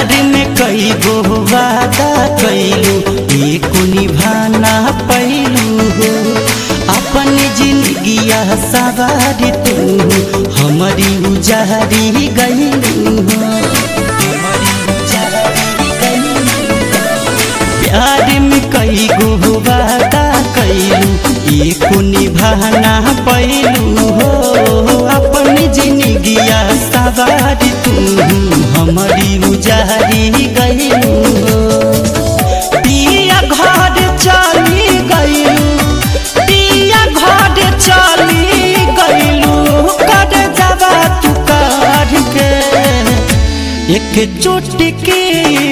प्यार में कई गो वादा कैलू एक निभाना पैलू हो अपन जिंदगिया सवार तू हमारी उजारी गईलू हो हमारी उजारी गईलू प्यार में कई गो वादा कैलू एक निभाना पैलू हो अपन जिंदगिया सवार तू हमारी उजारी गईलू हो पिया घर चली गईलू पिया घर चली गईलू कर जवा तू कर के एक चुटकी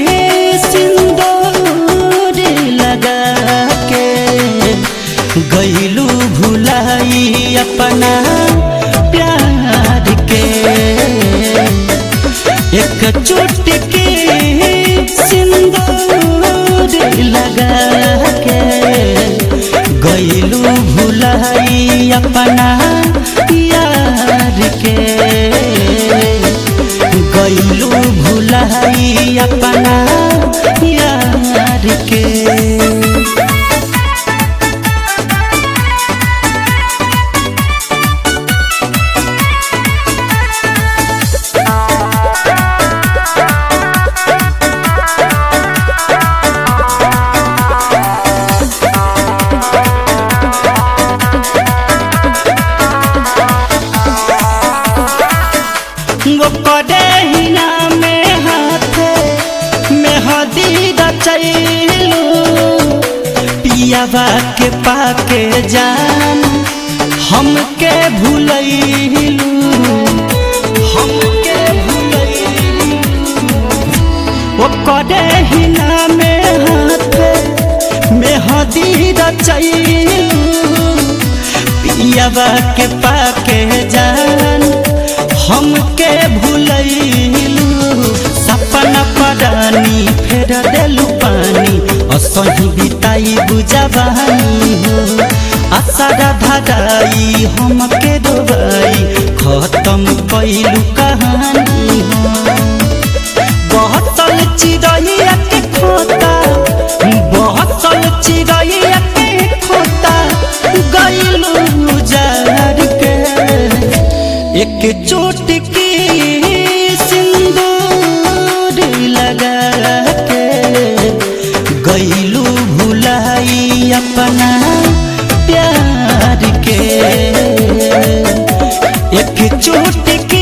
सिंदूर लगा के गईलू भुलाई अपना प्यार के एक चुटकी सिंदूर लगा के गईलू भुलाई अपना यार के गईलू भुलाई अपना यार के वो करे हिना में हाथे में हदी रचैलू पियावा के पाके जान हमके भूलैलू हमके भूलैलू वो करे हिना में हाथे में हदी रचैलू पियावा के पाके जान हमके भूलैलू सपना परानी फेर देलू पानी असही बिताई बुझावानी हो आसारा धराई हमके डोबाई खत्म कैलू कहानी हो बहसल चिड़ैया के खोता बहसल चिड़ैया के खोता गईलू जार के एक चोटकी सिंदूर लगा के गईलू भुलाई अपना प्यार के एक चोटकी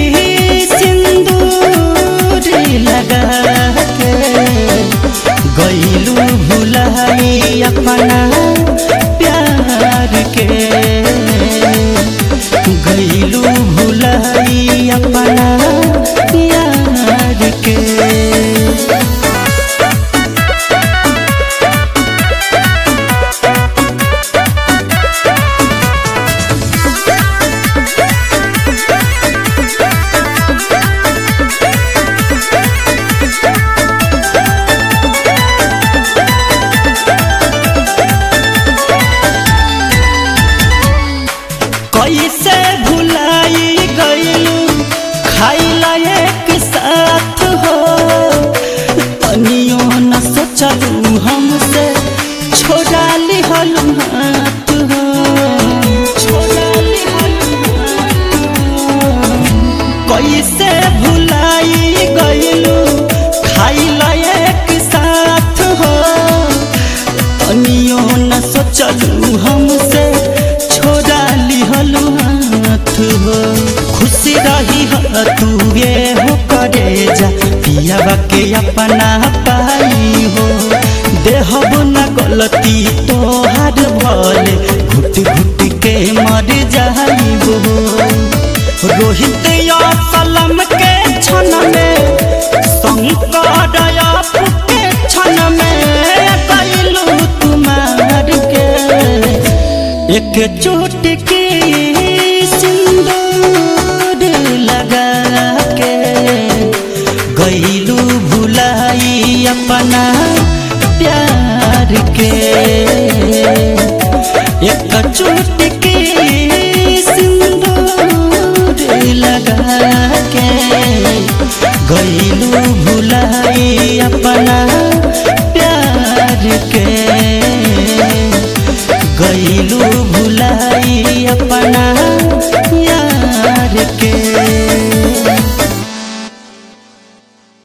सिंदूर लगा के गईलू भुलाई अपना प्यार के गईलू भुलाई अपना यार के कैसे भुलाई गईलू खाइला एक साथ हो तनियो न सोचलू हमसे छोड़ा लिहलू हाथ हो छोड़ा लिहलू हाथ हो। कैसे भुलाई गईलू खाइला एक साथ हो तनियो न सोचलू हमसे छोड़ा लिहलू हाथ हो खुशी रही ह तू ये हो करे जा पियावा के अपना पाई हो देहब न गलती तोहार भले घुट घुट के मर जाइबो रोहित या सलम के क्षण में शंकर आप के क्षण में कैलू तुम्हार के एक चोटकी सिंदूर लगा के गईलू भुलाई अपना प्यार के एक चोटकी सिंदूर लगा के गईलू भुलाई के गईलू